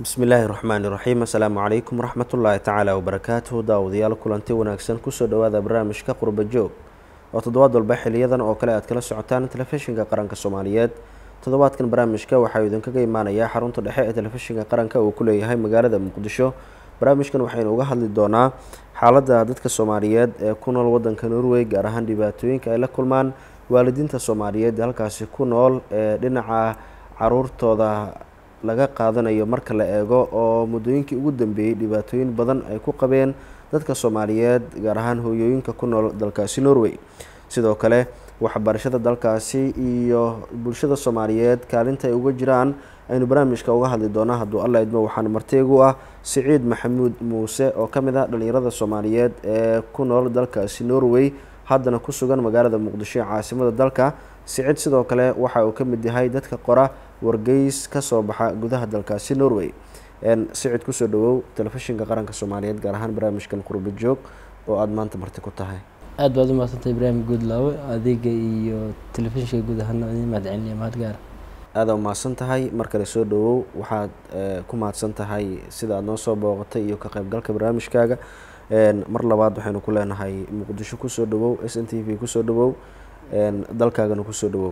bismi illaahi raxmaani raxiim assalaamu calaykum waraxmatullaahi tacaala wabarakaatuhu daawadayaal kulanti wanaagsan kusoo dhowaada barnaamijka qurba joog oo toddobaad walba xiliyadan oo kale aad kala socotaan telefishinka qaranka soomaaliyeed toddobaadkan barnaamijka waxaa idinkaga imaanayaa xarunta dhexe ee telefishinka qaranka uu ku leeyahay magaalada muqdisho barnaamijkan waxaynu uga hadli doonaa xaaladda dadka soomaaliyeed ee ku nool wadanka norway gaar ahaan dhibaatooyinka ay la kulmaan waalidiinta soomaaliyeed halkaasi ku nool ee dhinaca caruurtooda laga qaadanayo marka la eego oo muddooyinkii ugu dambeeyey dhibaatooyin badan ay ku qabeen dadka soomaaliyeed gaar ahaan hooyooyinka ku nool dalkaasi norway sidoo kale waxbarashada dalkaasi iyo bulshada soomaaliyeed kaalinta ay uga jiraan aynu barnaamijka uga hadli doonaa hadduu alla idmo waxaana marteegu ah siciid maxamuud muuse oo ka mid ah dhalinyarada soomaaliyeed ee ku nool dalkaasi norway haddana ku sugan magaalada muqdisho ee caasimada dalka siciid sidoo kale waxa uu ka mid yahay dadka qora wargeys kasoo baxa gudaha dalkaasi norway sicid kusoo dhawow telefishinka qaranka soomaaliyeed gaar ahaan barnaamijkan qurba joog oo aada maanta marti ku tahay aada baad u mahadsantay ibraahim guudlaawe adiga iyo telefishinka guud ahaana idin mahadceliniya mahad gaara aada umahadsan tahay mar kale soo dhawow waxaad ku mahadsan tahay sida aada noo soo booqatay iyo ka qaybgalka barnaamijkaaga mar labaad waxaynu ku leenahay muqdisho kusoo dhawow s n t v kusoo dhawow dalkaagana kusoo dhawow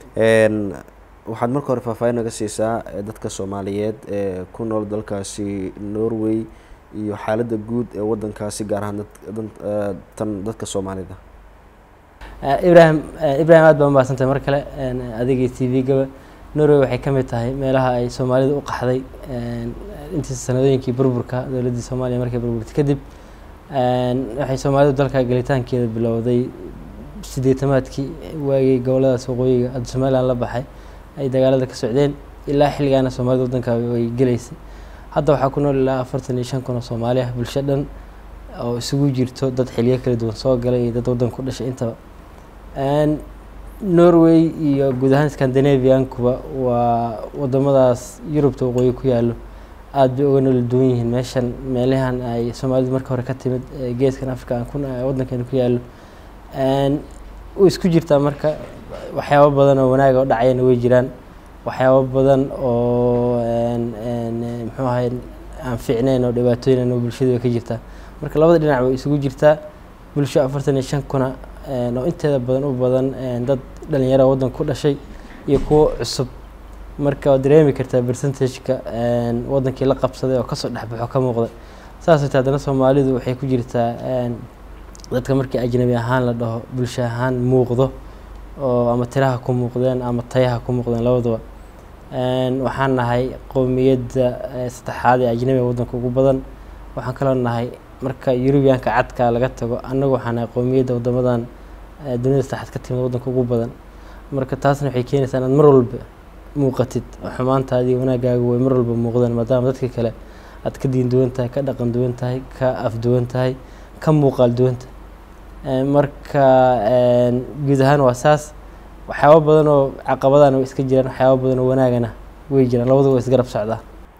waxaad marka hore faahfaahin naga siisaa dadka soomaaliyeed ee ku nool dalkaasi norway iyo xaaladda guud ee wadankaasi gaar ahaan tan dadka soomaalida ibrahim ibrahim aad baa umahadsantahay mar kale adigii t v-gaba norway waxay ka mid tahay meelaha ay soomaalida u qaxday intii sanadooyinkii burburka dowladdii soomaaliya markay burburtay kadib waxay soomaalidu dalka gelitaankeeda bilowday sideetamaadkii waagii goboladaas waqooyiga hadda somalilan la baxay ay dagaalada ka socdeen ilaa xilligaana soomaalida wadanka way geleysay hadda waxaa ku nool ilaa afartan iyo shan kun oo soomaali ah bulsho dhan oo isugu jirto dad xiliyo kala duwan soo galay iyo dad waddanka ku dhashay intaba norway iyo guud ahaan scandinaviankuba waa wadamadaas yurubta waqooyi ku yaalo aada bay uga nool duwan yihiin meeshan meelahan ay soomaalidu marka hore ka timid geeskan africa waddankeena ku yaalo way isku jirtaa marka waxyaabo badan oo wanaaga oo dhacayana way jiraan waxyaabo badan oo muxuu ahay aan fiicneyn oo dhibaatooyin oo bulshada way ka jirtaa marka labada dhinac way isugu jirtaa bulsho afartan iyo shan kuna oo inteeda badan u badan dad dhalinyara waddanka ku dhashay iyo kuwo cusub marka waad dareemi kartaa percentageka waddankii la qabsaday oo kasoo dhexbaxo ka muuqda saas ta haddana soomaalidu waxay ku jirtaa dadka markii ajnabi ahaan la dhaho bulsho ahaan muuqdo oo ama tiraha ku muuqdeen ama tayaha ku muuqdeen labaduba waxaan nahay qowmiyadda saddexaad ee ajnabiga waddanka ugu badan waxaan kaloo nahay marka yurubiyaanka cadka laga tago annagu waxaan nahay qowmiyadda wadamadan dunida saddexaad ka timid waddanka ugu badan marka taasna waxay keenaysaa inaad mar walba muuqatid oo xumaantaadii wanaagaaga way mar walba muuqdeen maadaama dadka kale aad ka diin duwan tahay ka dhaqan duwan tahay ka af duwan tahay ka muuqaal duwanta marka guud ahaan waa saas waxyaabo badan oo caqabadana way iska jiraan waxyaabo badan oo wanaagana way jiraan labadaba waa isgarab socdaa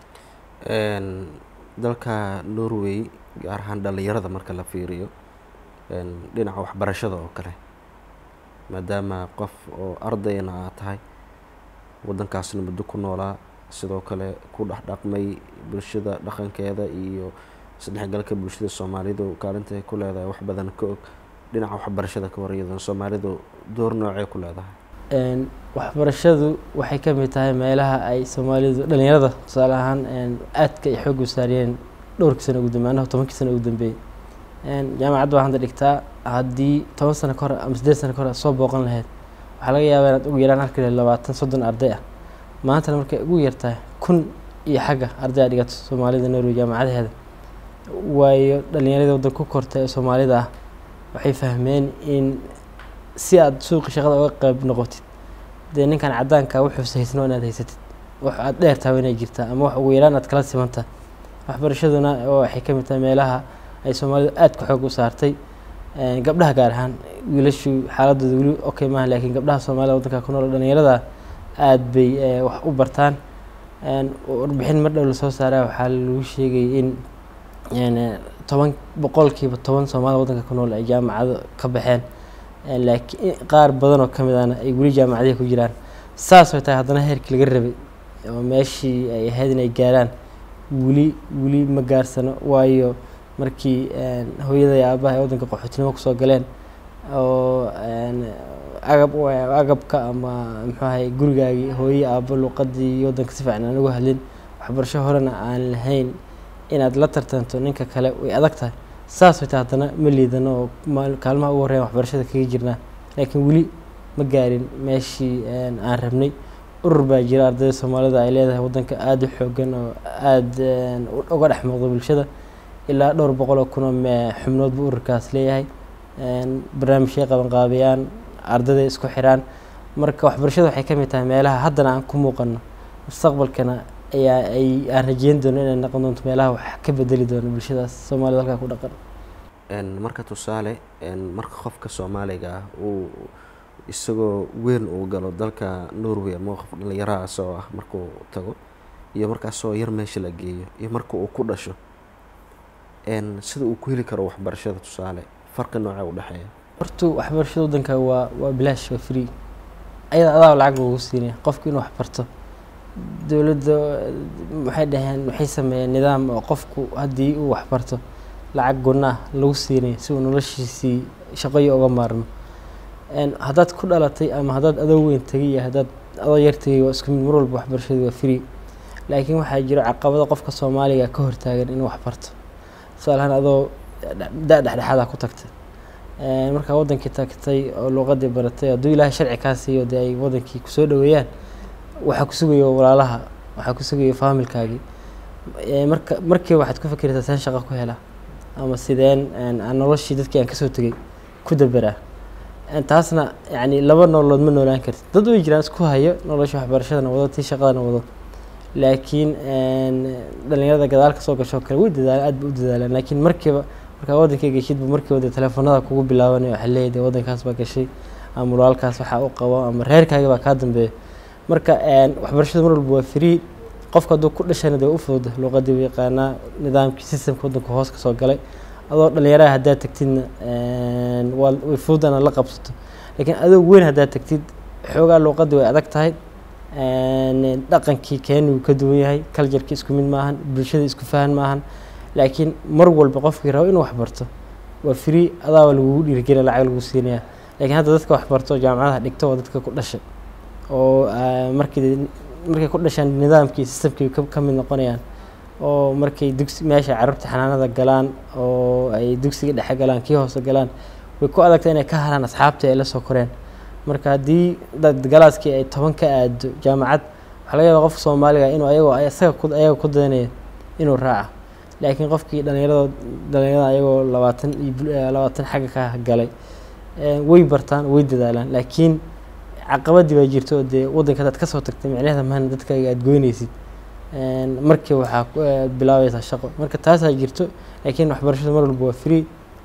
dalka norway gaar ahaan dhalinyarada marka la fiiriyo dhinaca waxbarashada oo kale maadaama qof oo ardayna aad tahay waddankaasna muddo ku noolaa sidoo kale ku dhex dhaqmay bulshada dhaqankeeda iyo isdhexgalka bulshada soomaalidu kaalinta ay ku leedahay wax badan ka og dhinaca waxbarashada ka waryadan soomaalidu door noocee ku leedahay waxbarashadu waxay ka mid tahay meelaha ay soomaalidu dhalinyarada tusaale ahaan aadka ay xoog u saariyeen dhowrkii sano ugu dambe anahu tobankii sano ugu dambeeyey jaamacadda waa hadda dhigtaa haddii toban sano ka hor ama siddeed sano ka hor aad soo booqan lahayd waxaa laga yaabaa inaad ugu yaraan arki lahayd labaatan soddon arday ah maantana markay ugu yartahay kun iyo xagga arday a dhigato soomaalida norway jaamacadaheeda waayo dhalinyarada waddan ku kortay ee soomaalida ah waxay fahmeen in si aada suuqi shaqada uga qayb noqotid dee ninkan caddaanka wuxuuse haysno inaad haysatid wax aada dheertaaba inay jirtaa ama wax ugu yaraan aad kala simantaa waxbarashaduna waxay ka mid tahay meelaha ay soomaalidu aada ku xoog u saartay gabdhaha gaar ahaan wiilashu xaaladooda weli okay maaha laakiin gabdhaha soomaalida waddanka ku nool dhalinyarada aada bay wax u bartaan warbixin mar dhow lasoo saaraa waxaa lagu sheegay in toban boqolkiiba toban soomaalida waddanka ku nool ay jaamacado ka baxeen laakiin qaar badan oo ka mid ahna ay weli jaamacadihi ku jiraan saas way tahay haddana heerkii laga rabay oo meeshii ay ahayd inay gaaraan weli weli ma gaarsano waayo markii hooyada iyo aabaha ay waddanka qaxootinimo kusoo galeen oo agab agabka ama muxuu ahay gurigaagii hooye aabo luuqadii waddanka si fiican aan uga hadlin waxbarasho horena aan lahayn inaad la tartanto ninka kale way adag tahay saas wayta haddana ma liidano oo kaalmaha ugu horreyan waxbarashada kaga jirnaa laakiin weli ma gaarin meeshii aan rabnay urur baa jira ardayda soomaalida ay leedahay waddanka aada u xoogan oo aada uga dhex muuqda bulshada ilaa dhowr boqol oo kun oo xubnood buu ururkaas leeyahay barnaamijyay qabanqaabiyaan ardayda isku xiraan marka waxbarashada waxay ka mid tahay meelaha haddana aan ku muuqano mustaqbalkana ayaa ay aan rajeyn doono inay noqon doonto meelaha wax ka bedeli doono bulshadaas soomaalida halkaa ku dhaqan marka tusaale marka qofka soomaaliga ah uu isagoo weyn uu galo dalka norway ama qof dhalinyaraha asoo ah markuu tago iyo markaasoo yar meesha la geeyo iyo marka uu ku dhasho sida uu ku heli karo waxbarashada tusaale farqi noocee u dhexeeya horta waxbarashada waddanka waa waa bilaash waa free ayada adaa lacag loogu siinaya qofku inuu waxbarto dowladda waxay dhaheen waxay sameeyeen nidaam oo qofku haddii uu waxbarto lacag gunnaah lagu siinayo si uu noloshiisii shaqoyo uga maarmo haddaad ku dhalatay ama haddaad adoo weyn tegay iyo haddaad adoo yar tegay waa isku mid mar walba waxbarashadu waa free laakiin waxaa jiro caqabado qofka soomaaliga ka hortaagan inuu waxbarto tusaalahaan adoo da dhexdhexaada ku tagtay markaa waddankii tagtay oo luuqadii baratay hadduu ilaahay sharci kaa siiyo dee ay waddankii kusoo dhaweeyaan waxaa ku sugayo walaalaha waxaa ku sugayo faamilkaagii marka markiiba waxaad ku fikiraysaa seen shaqo ku helaa ama sideen aan noloshii dadkii aan kasoo tegay ku daberaa taasna yani laba nololood ma noolaan kartid dad way jiraan isku hayo nolosha waxbarashadana wado tii shaqadana wado laakiin dhalinyarada gadaal kasoo gasho kale way dadaalaan aad ba u dadaalaan laakiin markiiba markaa waddankay geshidba markiiba dee teleefonada kugu bilaabanaya waxaa leeyahay dee waddankaas baa gashay ama walaalkaas waxaa u qabo ama reerkaaga baa kaa dambeeya marka waxbarashada mar walba waa free qofka hadduu ku dhashana dee u fudud luuqadii u yaqaanaa nidaamkii systemka waddanka hoos kasoo galay adoo dhalinyaraha haddaad tagtidna waa way fududana la qabsato laakiin adoo weyn haddaad tagtid xoogaa luuqadii way adag tahay dhaqankii keeni wuu ka duwan yahay culturkii isku mid maahan bulshada isku fahan maahan laakiin mar walba qofkii rabo inuu waxbarto waa free adaaba lagugu dhiirigeliya lacag lagu siinaya lakiin hadda dadka waxbarto jaamacadaha dhigto waa dadka ku dhashay oo markii markay ku dhashaan nidaamkii systemkii ka mid noqonayaan oo markay dugsi meesha carruurta xanaanada galaan oo ay dugsiga dhexe galaan kii hoose galaan way ku adagtay inay ka halaan asxaabtii ay la soo koreen marka haddii dad galaaskii ay toban ka aado jaamacad waxaa laga yaabaa qofka soomaaliga inuu ayagoo isaga ku ayaga ku daynayo inuu raaca laakiin qofkii dhalinyarada dhalinyarada ayagoo labaatan iyo labaatan xagga ka galay way bartaan way dadaalaan laakiin caqabadii baa jirto oo dee waddanka hadaad kasoo tagtay micnaheeda mahana dadkaaga aada goynaysid markii waxaa bilaabaysaa shaqo marka taasaa jirto laakiin waxbarashada mar walba waa free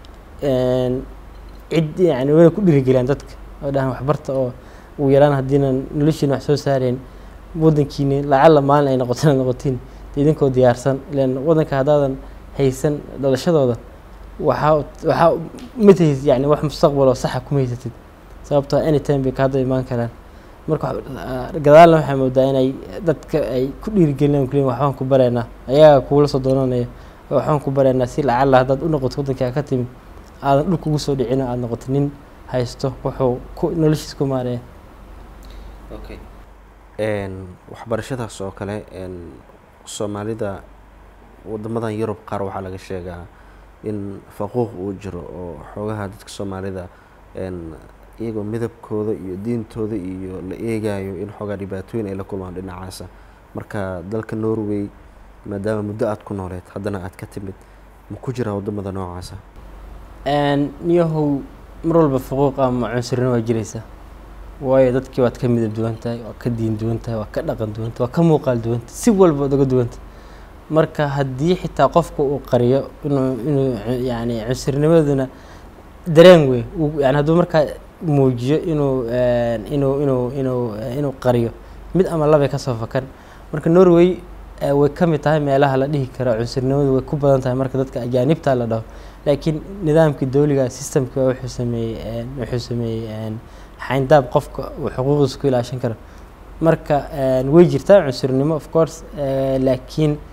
cid yani wayna ku dhiirigeliyaan dadka oo dhahan waxbarta oo ugu yaraan haddiina noloshiina wax soo saareen waddankiini lacalla maalin ay noqoto inaad noqotiin dee idinkoo diyaarsan ilan waddanka haddaadan haysan dhalashadooda waxaa waxaa matahays yani wax mustaqbal oo saxa kuma haysatid sababtoo anytime bay kaada imaan karaan marka gadaalna waxaa moodaa inay dadka ay ku dhiirigelinayan kuleyin waxbaan ku bareynaa ayagaa kuula soo doonanaya waxbaan ku bareynaa si lacalla haddaad u noqoto waddankii aa ka timid aadan dhulka ugu soo dhicin aada noqoto nin haysto wuxuu ku noloshiis ku maareeya okay waxbarashadaas oo kale soomaalida wadamadan yurub qaar waxaa laga sheegaa in faquuq uu jiro oo xoogaha dadka soomaalida iyagoo midabkooda iyo diintooda iyo la eegayo in xoogaa dhibaatooyin ay la kulmaan dhinacaasa marka dalka norway maadaama muddo aada ku nooleed haddana aada ka timid ma ku jiraa wadamada noocaasa niyahow mar walba faquuq ama cunsurnimo waa jiraysaa waayo dadkii waad ka midab duwan tahay waa ka diin duwan tahay waa ka dhaqan duwan tahay waa ka muuqaal duwan tahay si walba waad uga duwan tahay marka haddii xitaa qofka uu qariyo inuu inuu yani cunsurnimaduna dareen wey yani hadduu markaa muujiyo inuu inuu inuu inuu inuu qariyo mid ama labay kasoo fakan marka norway way ka mid tahay meelaha la dhihi karo cunsurnimadu way ku badan tahay marka dadka ajaanibta la dhaho laakiin nidaamkii dowliga systemka wuxuu sameeyey wuxuu sameeyey xayndaab qofka uu xuquuqdiisa ku ilaashan karo marka way jirtaa cunsurnimo of course laakiin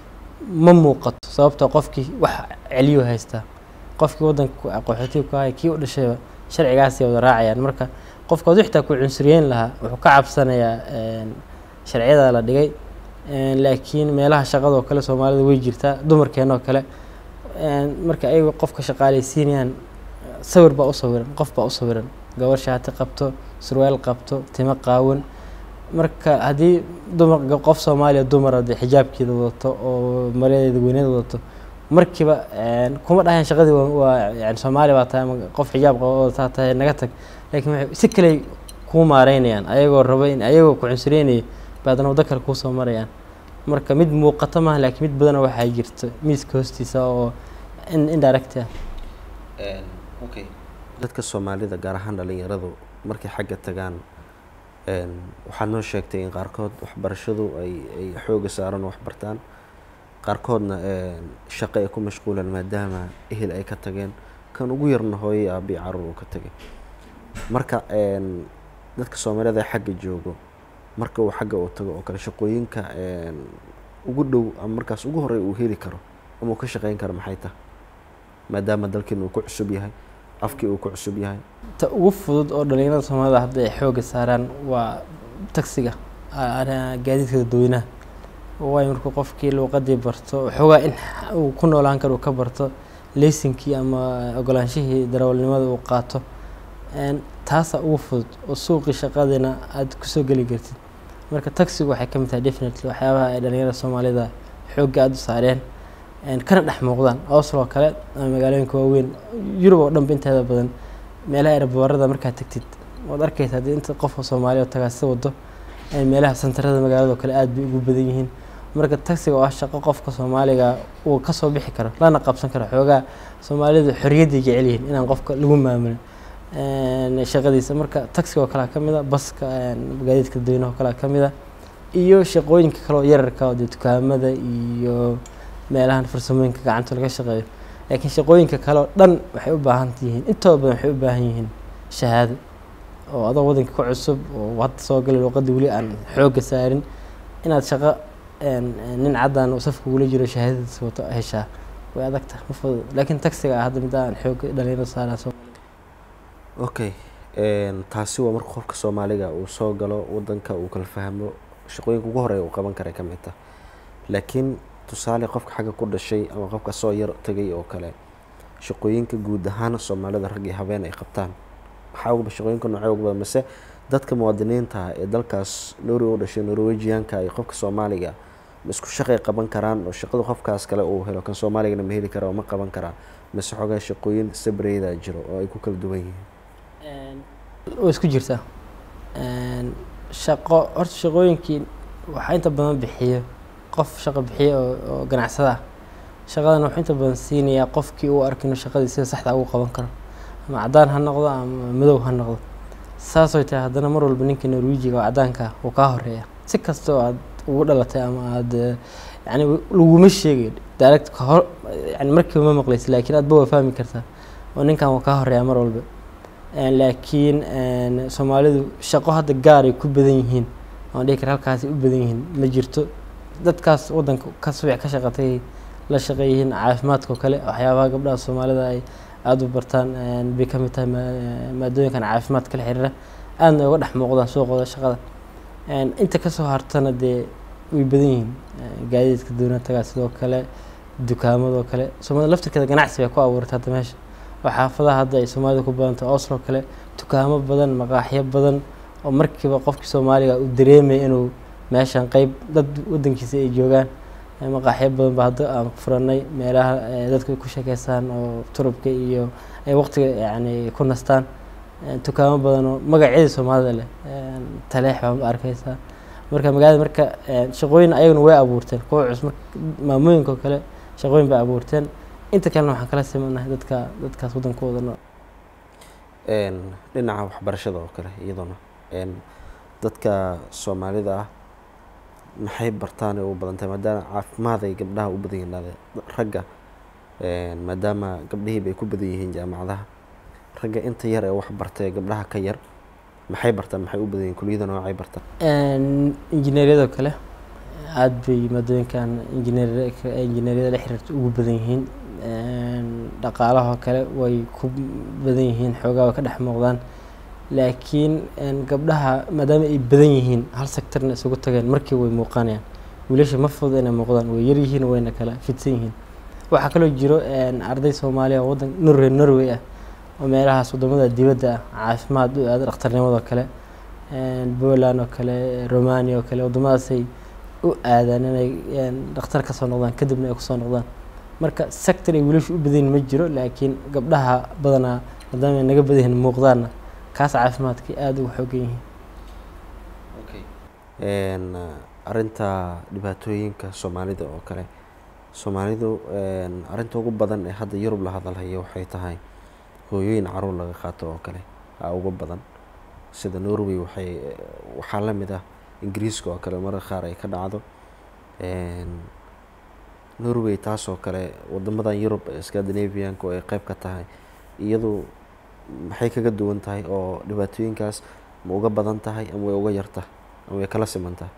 ma muuqato sababtoo qofkii wax celiyo haystaa qofkii waddanka qaxootiga ku ahay kii u dhashayba sharcigaasay wada raacayaan marka qofka hadduu xitaa ku cunsuriyeyn lahaa wuxuu ka cabsanayaa sharciyada la dhigay laakiin meelaha shaqadoo kale soomaalida way jirtaa dumarkeenoo kale marka ayaga qofka shaqaaleysiinayaan sawir baa u sawiran qof baa u sawiran gabar shaati qabto surwaal qabto timo qaawan marka haddii dumar qof soomaaliya dumara dee xijaabkeeda wadato oo maradeeda weyneeda wadato markiiba kuma dhahayn shaqadii waa yani soomaaliya baa tahay ama qof xijaab qaba wadataa tahay naga tag laakiin waxay si kale kuu maareynayaan ayagoo raba in ayagoo ku cunsureynaya baadna waddo kale kuusoo marayaan marka mid muuqato maaha laakiin mid badana waxaa jirta miiska hoostiisa oo indirect ah okay dadka soomaalida gaar ahaan dhalinyaradu markay xagga tagaan waxaad noo sheegtay in qaarkood waxbarashadu ay ay xooga saaran wax bartaan qaarkoodna shaqo ay ku mashquulaan maadaama ehel ay ka tageen kan ugu yarna hooyay aabii caruur uu ka tagay marka dadka soomaalida ee xagga joogo marka uu xagga uu tago oo kale shaqooyinka ugu dhow ama markaas ugu horey uu heli karo ama uu ka shaqeyn karo maxay tahay maadaama dalkiina uu ku cusub yahay afkii uu ku cusub yahay ta ugu fudud oo dhalinyarada soomaalida hadda ay xooga saaraan waa tagsiga gaadiidka dadweynaha waayo markuu qofkii luuqadii barto xoogaa in uu ku noolaan karo uu ka barto leysinkii ama ogolaanshihii darawalnimada uu qaato taasaa ugu fudud oo suuqii shaqadina aada kusoo geli kartid marka tagsigu waxay ka mid tahay definitely waxyaabaha ay dhalinyarada soomaalida xoogga aada u saareen kana dhex muuqdaan osloo kale ama magaalooyinka waaweyn yurub oo dhanba inteeda badan meelaha eraboorada markaad tagtid waad arkaysa haddii inta qofka soomaaliya oo tagaasi wado meelaha santarada magaalado kale aada bay ugu badan yihiin marka tagsiga oo ah shaqo qofka soomaaliga uu kasoo bixi karo lana qabsan karo xoogaa soomaalidu xorriyadday jecel yihiin inaan qofka lagu maamulin shaqadiisa marka tagsiga oo kalea ka mid a baska gaadiidka dadweynaha oo kalea ka mid a iyo shaqooyinka kaleoo yararka oo dee dukaamada iyo meelahan farsamooyinka gacanta laga shaqeeyo laakiin shaqooyinka kale oo dhan waxay u baahan yihiin intooda badan waxay u baahan yihiin shahaado oo adoo waddanka ku cusub oo hadda soo galay luuqadda weli aan xoogga saarin inaad shaqo nin caddan uu safka ugula jiro shahaadadiisa wato heshaa way adag tahay ma fudud laakiin tagsiga ah hadda mid aan xoogga dhalinyarada saaraan soo okay taasi waa marka qofka soomaaliga uu soo galo waddanka uu kala fahmo shaqooyinka ugu horeya uu qaban karay ka mid tah laakiin tusaale qofka xagga ku dhashay ama qofka soo yar tagay oo kale shaqooyinka guud ahaan soomaalida rag iyo habeen ay qabtaan maxaa uga shaqooyinka noocee uga badan mase dadka muwaadiniinta ee dalkaas norway u dhashay norwegianka iyo qofka soomaaliga ma isku shaqay qaban karaan oo shaqada qofkaas kale uu helo kan soomaaligana ma heli karaa oo ma qaban karaa mase xoogaa shaqooyin sabreyda jiro oo ay ku kala duwan yihiin way isku jirtaa shaqo horta shaqooyinkii waxaa inta badan bixiyo qof shaqo bixiya oo ganacsada ah shaqadan wuxuu inta badan siinayaa qofkii uu arka inuu shaqadii sida saxda ugu qaban karo ama caddaan ha noqdo ama madow ha noqdo saasooy tahay haddana mar walba ninka norwejiga oo caddaanka uu kaa horeeya si kastoo aad ugu dhalatay ama aada yani laguma sheegayo direct kahor yani markiiba ma maqlaysa laakiin aadba waa fahmi kartaa oo ninkan wuu kaa horeeya mar walba laakiin soomaalidu shaqo hadda gaar ay ku badan yihiin waan dhihi kara halkaasay u badan yihiin ma jirto dadkaas waddanka ka subic ka shaqatay la shaqeeyihiin caafimaadka oo kale waxyaabaha gabdhaha soomaalida ay aada u bartaan bay ka mid tahay maadooyinkan caafimaadka la xiriira aadna uga dhex muuqdaan suuqooda shaqada inta kasoo hartana dee way badan yihiin gaadiidka doonatagaa sidoo kale dukaamadoo kale soomaalida laftirkeeda ganacsi bay ku abuurtay hadda meesha oo xaafadaha hadda ay soomaalida ku badantay oslo kale dukaamo badan maqaaxyo badan oo markiiba qofkii soomaaliga uu dareemaya inuu meeshan qeyb dad waddankiisa ay joogaan maqaaxyo badan ba hadda aan furanay meelaha dadka ku sheekeystaan oo turubka iyo ay waqtiga yani ku nastaan dukaamo badan oo magacyadii soomaalida leh taleex baa arkeysaa marka magaalada marka shaqooyin ayaguna way abuurteen kuwa cusub maamooyinka oo kale shaqooyin bay abuurteen inta kalena waxaan kala simanahay dadka dadkaas waddankooda nool dhinaca waxbarashada oo kale iyadoona dadka soomaalida ah maxay bartaan ee u badan tahay maadaama caafimaad ay gabdhaha u badan yihiin ragga maadaama gabdhihii bay ku badan yihiin jaamacadaha ragga inta yar ee wax bartay gabdhaha ka yar maxay bartaan maxay u badan yihiin kuliyada noocay bartaan injineeryadoo kale aada bay maadooyinkan injineer injineeriyada la xiriirta ugu badan yihiin dhaqaalahoo kale way ku badan yihiin xoogaa way ka dhex muuqdaan laakiin gabdhaha maadaama ay badan yihiin hal sectorna isugu tageen markii way muuqanayaan wiilasha ma fududa inay muuqdaan way yar yihiin wayna kala fidsan yihiin waxaa kaloo jiro arday soomaaliya oo waddan norway norway ah oo meelahaas wadamada dibadda ah caafimaad u aada dhakhtarnimadoo kale poland oo kale romania oo kale waddamadaasay u aadaan inay dhakhtar kasoo noqdaan kadibna ay kusoo noqdaan marka sector ay wiilashu u badanyihin ma jiro laakiin gabdhaha badanaa maadaama ay naga badan yihiin muuqdaanna kaas caafimaadkay aada ugu xoogan yihiin arinta dhibaatooyinka soomaalida oo kale soomaalidu arinta ugu badan ee hadda yurub la hadalhayo waxay tahay hooyooyin caruur laga qaato oo kale aa ugu badan sida norway waxay waxaa la mid ah ingiriiska oo kale mararka qaar ay ka dhacdo norway taas oo kale wadamadan yurub ee scandinavianka oo ay qeyb ka tahay iyadu maxay kaga duwan tahay oo dhibaatooyinkaas ma uga badan tahay ama way uga yarta ama way kala siman tahay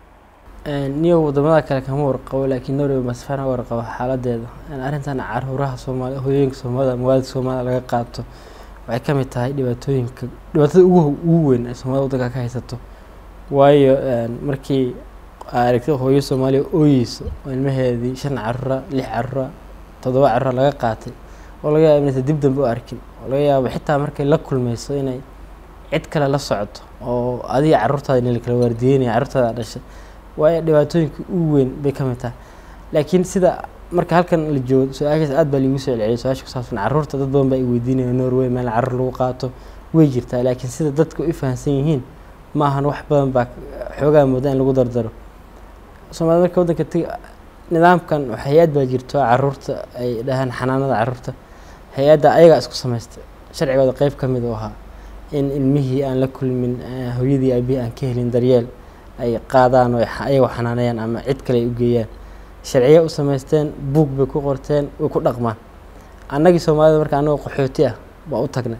niyo wadamada kale kama warqabo laakiin norway masfana warqabo xaaladeeda arrintan caruuraha soomaali hooyooyinka soomaalida ama waalidka soomaalida laga qaato waxay ka mid tahay dhibaatooyinka dhibaatada ugu ugu weyn ee soomaalida waddanka ka haysato waayo markii aragtay hooyo soomaaliya ooyeyso oo ilmaheedii shan carura lix carura toddoba carura laga qaatay oo laga yaaba inaysan dib dambe u arkin oo laga yaabo xitaa markay la kulmayso inay cid kale la socoto oo adiga carruurtaada in la kala waardiyeynaya carruurtaada dhashay waayo dhibaatooyinka ugu weyn bay ka mid tahay laakiin sida marka halkan la joogo su-aashaas aad baa liigu soo celceliyay su-aasha ku saabsan carruurta dad badan baa i weydiinaya norway meel carruur lagu qaato way jirtaa laakiin sida dadka u fahamsan yihiin ma ahan wax badan baa xoogaa mooda in lagu dardaro soomaalida marka waddanka teg nidaamkan hay-ad baa jirto carruurta ay dhahaan xanaanada carruurta hay-adda ayagaa isku samaystay sharcigooda qeyb ka mid u ahaa in ilmihii aan la kulmin hooyadii aabihii aan ka helin daryeel ay qaadaan oo ayagoo xanaanayaan ama cid kale ay u geeyaan sharciya u samaysteen buug bay ku qorteen way ku dhaqmaan annagii soomaalida marka annagoo qaxooti ah baa u tagnay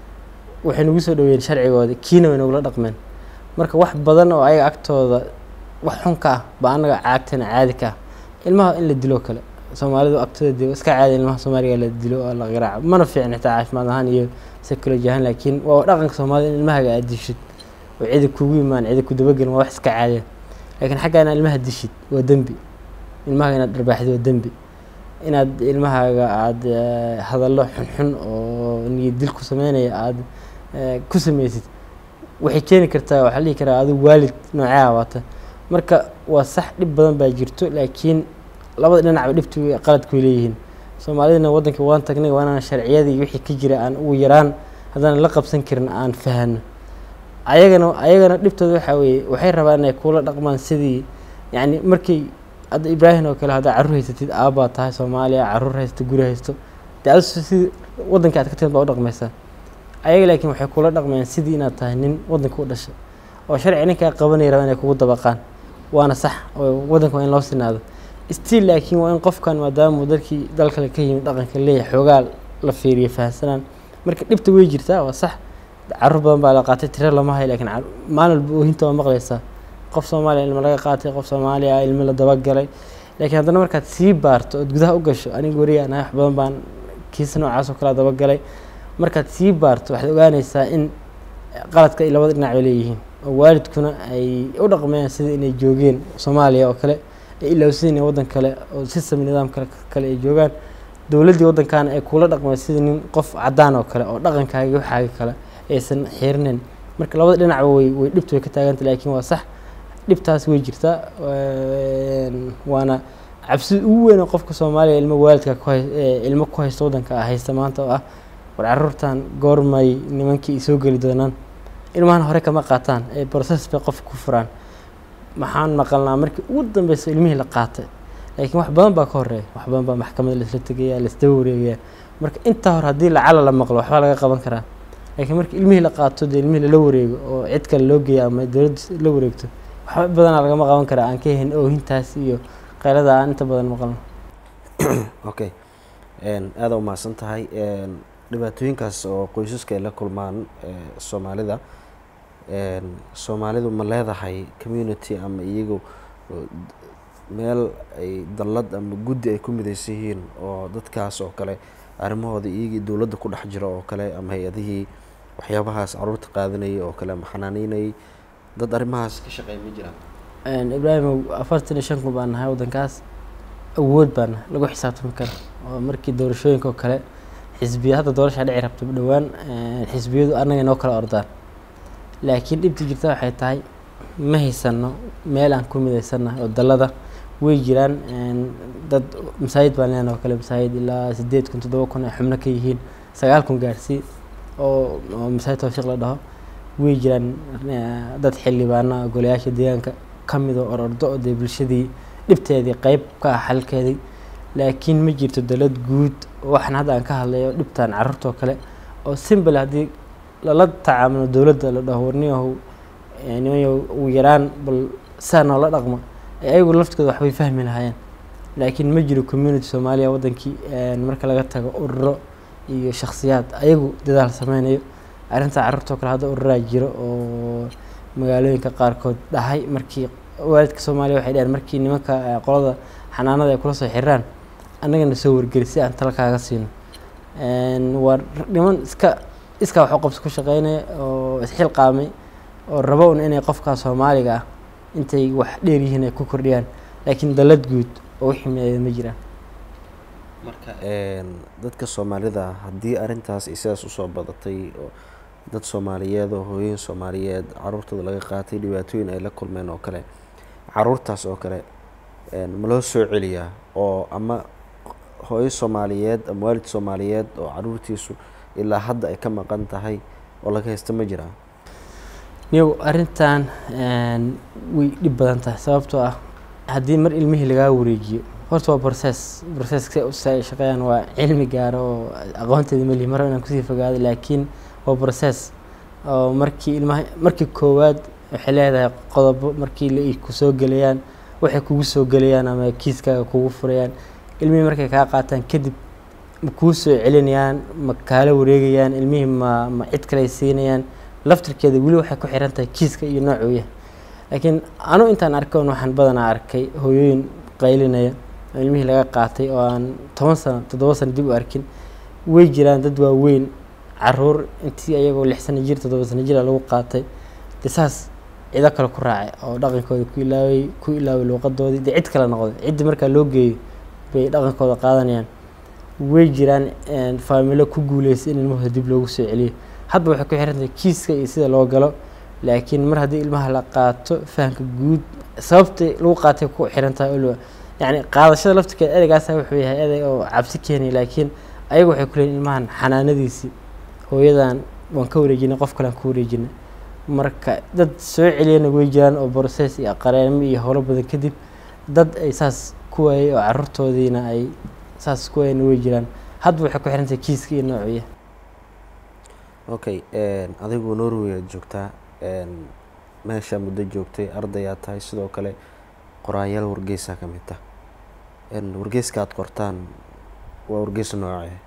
waxay nagu soo dhaweeyeen sharcigoodii kiina way nagula dhaqmeen marka wax badan oo ayaga agtooda wax xun ka ah baa annaga caagtana caadi ka ah ilmaha in la dilo kale soomaalidu agtooda de iska caadi ilmaha soomaaliga la dilo oo la garaaco mana fiicna xitaa caafimaad ahaan iyo psychology ahaan laakiin waa dhaqanka soomaalida in ilmahaga aad dishid oo cidi kugu imaan cidi ku dabagelin waa wax iska caadiya laakiin xaggaa inaad ilmaha dishid waa dembi ilmahaga inaad dharbaaxdid waa dembi inaad ilmahaaga aada hadallo xunxun oo niyad dil ku sameynaya aada ku sameysid waxay keeni kartaa waxaa la dhihi karaa adigu waalid noocea waata marka waa sax dhib badan baa jirto laakiin labada dhinacba dhibtu qaladku way leeyihiin soomaalidana waddanka waan tagnay waa inaan sharciyadii wixii ka jira aan ugu yaraan haddaan la qabsan karin aan fahano ayagana ayagana dhibtooda waxaa weeye waxay rabaan inay kuula dhaqmaan sidii yacni markii hadda ibraahim oo kale haddaa carruur haysatid aabbaa tahay soomaaliya carruur haysto guri haysto dee adu sidii waddanka aad ka timid baa u dhaqmaysaa ayaga laakiin waxay kula dhaqmayaan sidii inaad tahay nin waddanka u dhashay oo sharci ninkaa qabanaya raba inay kugu dabaqaan waana sax oo waddanka waa in loo sinaado still laakiin waa in qofkan maadaama dalkii dal kale ka yimid dhaqanka leeyahay xoogaa la fiiriyo fahamsanaan marka dhibta way jirtaa waa sax carruur badan baa la qaatay tiro lama hayo lakiin maalin walba oohinta waa maqlaysaa qof soomaaliya ilmo laga qaatay qof soomaaliya ilmo la dabagalay laakiin haddana markaad sii baarto ood gudaha u gasho aniga weriga anahay wax badan baan kiisa noocaas oo kale dabagalay markaad sii baarto waxaad ogaanaysaa in qaladka ay labada dhinac ba leeyihiin oo waalidkuna ay u dhaqmayaan sida inay joogeen soomaaliya oo kale ay ilowsan inay waddan kale oo system nidaam kale kale ay joogaan dowladdii waddankaana ay kula dhaqmay sida nin qof caddaan oo kale oo dhaqankaagi waxaagi kale aysan xiirinayn marka labada dhinacba way way dhibtu way ka taaganta laakiin waa sax dhibtaas way jirtaa waana cabsida ugu weyn oo qofka soomaaliya ilmo waalidka kuhay ilmo ku haysta waddanka ah haysta maanta oo ah war carruurtan goormay nimankii ay soo geli doonaan ilmahan hore kama qaataan ee process bay qofka ku furaan maxaan maqalnaa markii ugu dambeysa ilmihii la qaatay laakiin wax badan baa ka horeeya wax badan baa maxkamadda laisla tegaya laisdaba wareegaya marka intaa hore haddii lacala la maqlo waxbaa laga qaban karaa laakiin marka ilmihii la qaato dee ilmihii lala wareego oo cid kale loo geeya ama dowladda la wareegto waxba badanaa lagama qaban karaa aan ka helin oohintaas iyo qaylada aan inta badan maqalno okay aada umahadsan tahay dhibaatooyinkaas oo qoysaska ay la kulmaan soomaalida soomaalidu ma leedahay community ama iyagu meel ay dallad ama guddi ay ku midaysan yihiin oo dadkaas oo kale arrimahooda iyagii dowladda ku dhex jira oo kale ama hay-adihii waxyaabahaas caruurta qaadanayay oo kale ama xanaaniinayay dad arrimahaas ka shaqeeya ma jiraan ibraahimow afartan iyo shan kun baan nahay waddankaas awood baan nahay lagu xisaabtami kara oo markii doorashooyinka oo kale xisbiya hadda doorashaa dhici rabta dhowaan xisbiyadu annaga inoo kala ordaan laakiin dhibta jirta waxay tahay ma haysano meel aan ku midaysannahay oo dallada way jiraan dad masaajid baan leenahay oo kale masaajid ilaa sideed kun toddoba kun ay xubno ka yihiin sagaal kun gaarsii oo oo masaajid tawfiiq la dhaho way jiraan dad xildhibaana golayaasha deegaanka ka mid oo orordo oo dee bulshadii dhibteedii qeyb ka ah xalkeedii laakiin ma jirto dalad guud waxaan hadda aan ka hadlayo dhibtan carruurtoo kale oo simbal haddii lala tacaamulo dowladda la dhaho warniyahow nimanyo ugu yaraan bal saa noola dhaqma ayagu laftkooda waxbay fahmi lahaayeen laakiin ma jiro community soomaaliya waddankii marka laga tago ururo iyo shakhsiyaad ayagu dadaal sameynayo arrinta carruurtoo kale hadda ururaa jiro oo magaalooyinka qaarkood dhahay markii waalidka soomaaliya waxay dhaheen markii nimanka qolada xanaanada ay kula soo xiraan annagana soo wargeli si aan tala kaaga siino waa niman iska iskaa wax u qabsi ku shaqeynaya oo isxilqaamay oo rabo un inay qofkaa soomaaliga ah intay wax dheer yihiin ay ku kordhiyaan laakiin dallad guud oo wixii mideeda ma jiraan marka dadka soomaalida haddii arrintaas ay sidaas usoo badatay oo dad soomaaliyeed oo hooyin soomaaliyeed caruurtooda laga qaatay dhibaatooyin ay la kulmeen oo kale caruurtaas oo kale ma loo soo celiyaa oo ama hooyo soomaaliyeed ama waalid soomaaliyeed oo caruurtiisu ilaa hadda ay ka maqan tahay oo laga haysta ma jiraa niyow arrintan way dhib badan tahay sababtoo ah haddii mar ilmihii lagaa wareejiyo horta waa process processka si ay shaqeeyaan waa cilmi gaaro oo aqoonteeda malihi mar inaan kusii fogaado laakiin waa process oo markii ilmaha markii koowaad waxay leedahay qodobo markii la kusoo gelayaan waxay kugu soo gelayaan ama kiiskaaga kugu furayaan ilmihii markay kaa qaataan kadib ma kuu soo celinayaan ma kaala wareegayaan ilmihii ma ma cid kale ay siinayaan laftirkeeda weli waxay ku xiran tahay kiiska iyo noocuu yahay laakiin anu intaan arkoon waxaan badanaa arkay hooyooyin qaylinaya oo ilmihii laga qaatay oo aan toban sano toddoba sano dib u arkin way jiraan dad waaweyn caruur intii ayagoo lix sano jir toddoba sano jira lagu qaatay de saas cido kale ku raacay oo dhaqankooda ku ilaaway ku ilaaway luuqadoodii dee cid kale noqday ciddii markaa loo geeyo bay dhaqankooda qaadanayaan way jiraan faamilo ku guuleystay in ilmahooda dib loogu soo celiyo hadba waxay ku xirantahay kiiska iyo sida loo galo laakiin mar haddii ilmaha la qaato fahamka guud sababtay lagu qaatay ku xiran tahay ol yacni qaadashada laftirkeeda ereygaasa wuxuu yahay erey oo cabsi keenaya laakiin ayagu waxay ku leeyiin ilmahan xanaanadiisii hooyadan waan ka wareejinay qof kalean ka wareejinay marka dad soo celiyana way jiraan oo process iyo qareemo iyo howlo badan kadib dad ay saas ku waayay oo caruurtoodiina ay saas ku waayana way jiraan hadba waxay ku xirantahay kiiska iyo noociya okay adigu norway aad joogtaa meesha muddo joogtay ardayaa tahay sidoo kale qoraayaal wargeysaa ka mid tah wargeyska aad qortaan waa wargeys noocee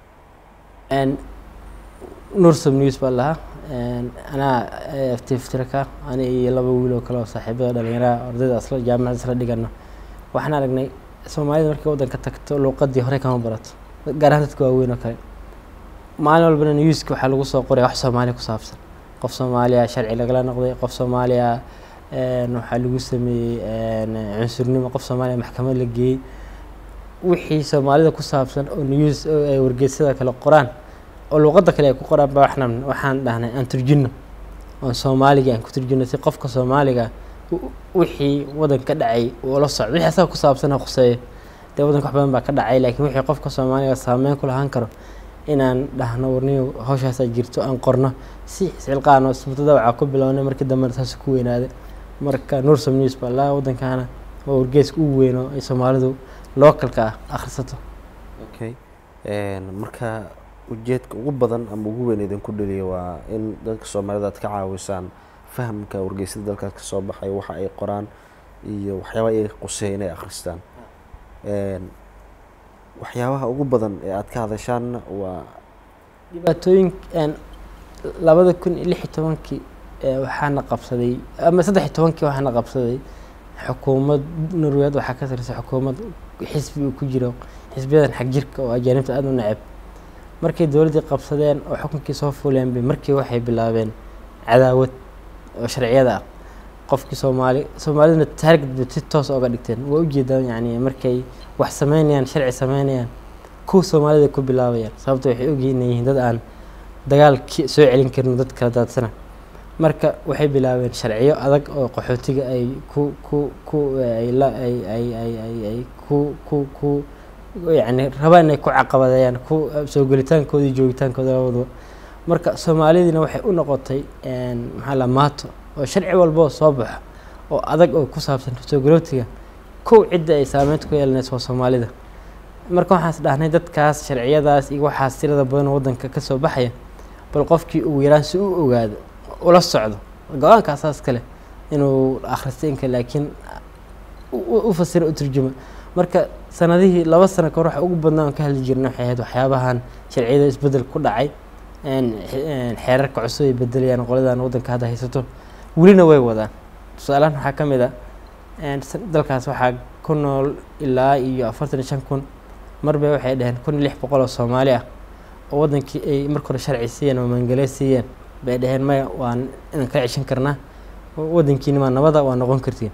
nursum news baa lahaa anaa tiftirka ani iyo laba wiil oo kale oo saaxiibada dhalinyaraha ardayda asla jaamacada isla dhigano waxaan aragnay soomaalida markay waddanka tagto luuqadii horey kama barato gaar ahaan dadka waaweyn oo kale maalin walbana newska waxaa lagu soo qoraya wax soomaaliya ku saabsan qof soomaaliya sharci lagala noqday qof soomaaliya waxaa lagu sameeyey cunsurnimo qof soomaaliya maxkamad la geeyey wixii soomaalida ku saabsan oo news oo ay wargeysyada kale qoraan oo luuqadda kale ay ku qoraan ba waxna waxaan dhahnay aan turjino oon soomaaliga aan ku turjino si qofka soomaaliga wixii waddan ka dhacay uu la socdo wixii asaga ku saabsan ha khuseeyo dee waddanka wax badan baa ka dhacay laakiin wixii qofka soomaaliga saameyn ku lahaan karo inaan dhahno warniyo hawshaasaa jirto aan qorno si iscilqaano ismutada waxaa ku bilownay markii dambena saas ku weynaaday marka nursum news baa laa waddankaana waa wargeeska ugu weyno ay soomaalidu localka ah akhrisato okay marka ujeedka ugu badan ama ugu weyn idinku dhaliya waa in dadka soomaalida aad ka caawisaan fahamka wargeysyada dalkaas ka soo baxay waxa ay qoraan iyo waxyaabaha iyaga quseeya inay akhristaan waxyaabaha ugu badan ee aad ka hadashaanna waa dhibaatooyin labada kun iyo lix iyo tobankii waxaana qabsaday ama saddex iyo tobankii waxaana qabsaday xukuumad norweed waxaa ka tirsan xukuumad xisbi uu ku jiro xisbiyadan xag jirka oo ajaanibta aada u neceb markay dowladdii qabsadeen oo xukunkii soo fuleen bay markii waxay bilaabeen cadaawad oo sharciyada ah qofkii soomaali soomaaliduna taarget bay si toos oga dhigteen waa ujeedaan yani markay wax sameynayaan sharci sameynayaan kuwa soomaalida ku bilaabayaan sababto waxay ogyihiin inay yihiin dad aan dagaalki soo celin karin dad kala daadsana marka waxay bilaabeen sharciyo adag oo qaxootiga ay ku ku ku ay la ay ay ay ay ay ku ku ku yacni rabaan inay ku caqabadeeyaan ku soo gelitaankooda iyo joogitaankooda labaduba marka soomaalidiina waxay u noqotay maxaa la maato oo sharci walba oo soo baxo oo adag oo ku saabsan soo galootiga kow cidda ay saameynta ku yeelanayso waa soomaalida marka waxaas dhahnay dadkaas sharciyadaas iyo waxaas tirada badan oo waddanka ka soo baxaya bal qofkii ugu yaraan si u ogaado ula socdo go-aanka asaas kale inuu akhristo inka laakiin u fasiro u turjuma marka sanadihii laba sano kahor waxa ugu badnaa aan ka hadli jirna waxay ahayd waxyaabahan sharciyada isbedel ku dhacay xeerarka cusub ay bedelayaan qoladan waddanka hadda haysato welina way wadaan tusaalahan waxaa ka mid a dalkaas waxaa ku nool ilaa iyo afartan iyo shan kun marba waxay dhaheen kun iyo lix boqol oo soomaali ah oo waddankii ay marka hore sharci siiyeen oo maangale siiyeen bay dhaheen maya waan inaan kala ceshan karnaa waddankiinimaa nabada waa noqon kartiin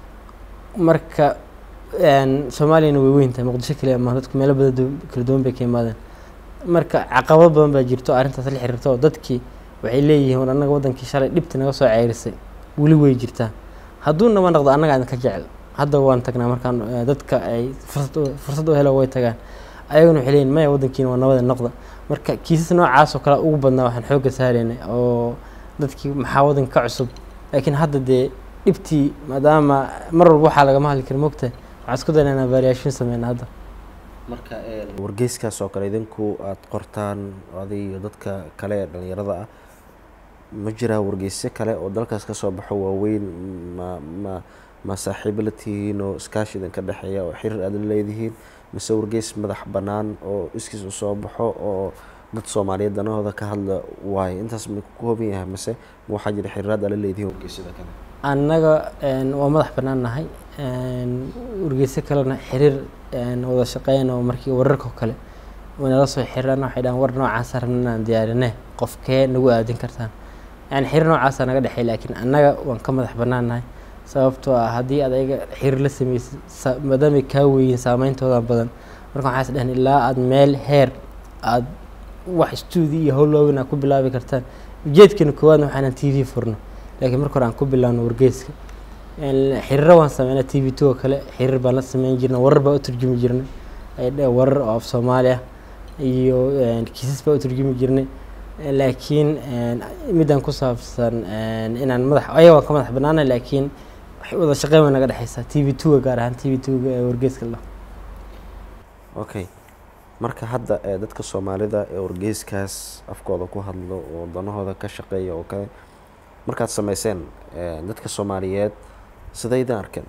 marka soomaaliyana way weyn tahay muqdisho kaliya ama dadku meelo badan kala duwan bay ka imaadeen marka caqabado badan baa jirto arrintaas la xiriirta oo dadkii waxay leeyihiin war annaga waddankii shalay dhibti naga soo ceyrisay weli way jirtaa hadduu naba noqdo annaga idinka jecel hadda waan tagnaa markaan dadka ay fursad fursad u helo way tagaan ayaguna waxay leeyihin maya waddankiina waa nabada noqda marka kiisas noocaas oo kale ugu badnaa waxaan xoogga saaraynay oo dadkii maxaa waddanka ka cusub laakiin hadda dee dhibtii maadaama mar walba waxaa lagama hadli kara mogtahay waxaan isku dayna inaan variation sameyna hadda marka wargeyskaas oo kale idinku aada qortaan adig iyo dadka kale ee dhalinyarada ah ma jiraa wargeysyo kale oo dalkaas kasoo baxo waaweyn ma ma ma saaxiibo la tihiin oo iskaashi idinka dhexeeya oo xiriir aada la leedihiin mise wargeys madax bannaan oo iskiis u soo baxo oo dad soomaaliyeed danahooda ka hadla waayo intaas ma ku kooban yahay mise ma waxaa jira xiriiraad aad la leedihiin wargeysyada kale annaga waa madax bannaan nahay wargeysyo kalena xiriir wada shaqeyn oo markii wararka kale nala soo xiriiraan waxay dhahan war noocaasa rabna inaan diyaarinee qofkee nagu aadin kartaan yani xiriir noocaasa naga dhexey laakiin annaga waan ka madax bannaan nahay sababtoo ah haddii aad ayaga xiriir la sameysid maadaamay kaa weyiin saameyntooda badan marka waxaas dhahan ilaa aada meel heer aada wax stuudi iyo howlowin aad ku bilaabi kartaan ujeedkeena koowaadna waxaanan t v furno laakiin marka hore aan ku bilaabno wargeyska xiriiro waan sameynaa t v two oo kale xiriir baan la sameyn jirnay warar baa u turjumi jirnay warar oo af soomaali ah iyo kiisas baa u turjumi jirnay laakiin midaan ku saabsan inaan madax ayaga waan ka madax banaana laakiin wada shaqeyn way naga dhexeysaa t v two-ga gaar ahaan t v two-ga ee wargeyska la okay marka hadda ee dadka soomaalida ee wargeyskaas afkooda ku hadlo oo danahooda ka shaqeeya oo kale markaad sameyseen dadka soomaaliyeed sidaydan arkeen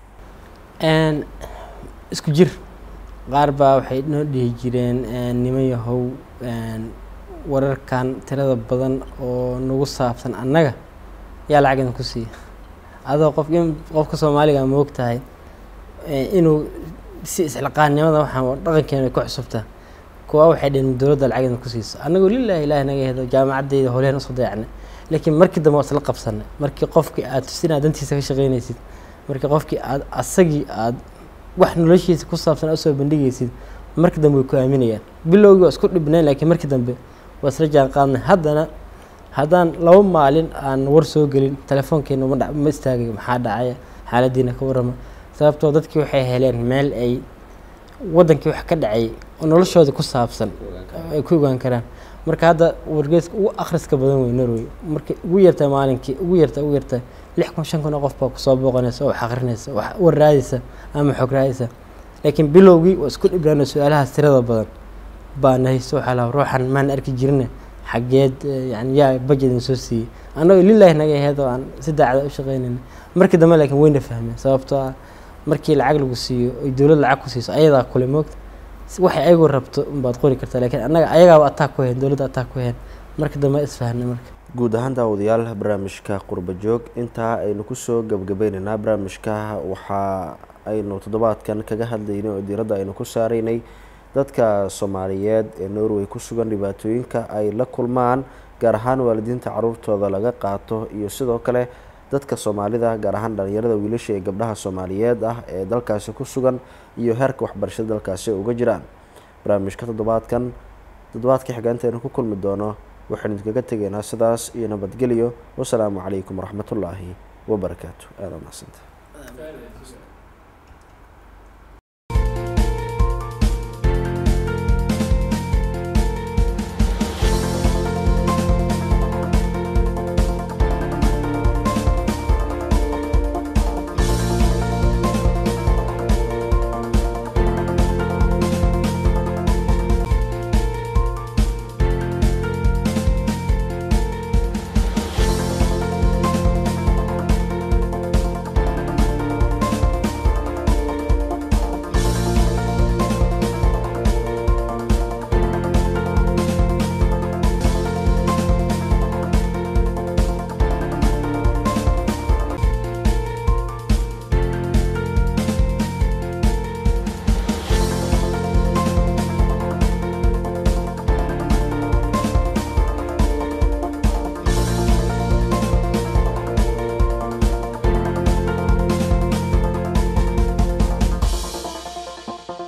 isku jir qaar baa waxay noo dhihi jireen niman yahow wararkan tirada badan oo nagu saabsan annaga yaa lacag idin ku siiya adoo qof qofka soomaaliga ma og tahay inuu si isxilqaannimada waxaan dhaqankeena ay ku cusubtaa kuwa waxay dheheen dowladda lacag idin ku siiso annagoo lilahi ilahi naga hedo jaamacaddeyda howlehen usoo dayacnay laakiin markii dambe waa isla qabsanay markii qofkii aad tusin aad dantiisa ka shaqeynaysid markii qofkii aad asagii aad wax noloshiisa ku saabsan aad usoo bandhigaysid markii dambe way ku aaminayaan bilowgii waa isku dhibnayn laakiin markii dambe waa isla jaan qaadnay haddana haddaan laba maalin aan war soo gelin telefoonkeena ma ma istaagayo maxaa dhacaya xaaladiina ka warrama sababtoo dadkii waxay heleen meel ay waddankii wax ka dhacay oo noloshooda ku saabsan ay ku ogaan karaan marka hadda wargeyska ugu akhriska badan wey norway markay ugu yartaa maalinkii ugu yartaa ugu yartaa lix kun shan kun oo qof baa kusoo booqanaysa oo wax akhrinaysa wax war raadaysa ama xog raadaysa laakiin bilowgii waa isku dhibnaano su-aalahaas tirada badan baa nahayso waxaa laha ruuxan maan arki jirine xaggeed yani yaa budget idin soo siiyey annagoo lilahi naga aheyd oo aan si daacada u shaqeynayna markii dambe laakiin wayna fahmeen sababtoo ah markii lacag lagu siiyo oy dowlad lacag ku siiso ayadaa kule moogta waxay ayagu rabto unbaad qori kartaa laakiin annaga ayagaaba attack ku heen dowladda attack ku heen marka dambe isfahanay marka guud ahaan daawadayaal barnaamijka qurba joog intaa aynu kusoo gebgabaynaynaa barnaamijka waxaa aynu toddobaadkan kaga hadlaynay oo diiradda aynu ku saaraynay dadka soomaaliyeed ee norway ku sugan dhibaatooyinka ay la kulmaan gaar ahaan waalidiinta caruurtooda laga qaato iyo sidoo kale dadka soomaalida gaar ahaan dhalinyarada wiilasha ee gabdhaha soomaaliyeed ah ee dalkaasi ku sugan iyo heerka waxbarashada dalkaasi uga jiraan barnaamijka toddobaadkan toddobaadka xigaanta aynu ku kulmi doono waxaynu idinkaga tegaynaa sidaas iyo nabadgelyo wasalaamu calaykum waraxmatullaahi wabarakaatu aada mahadsanta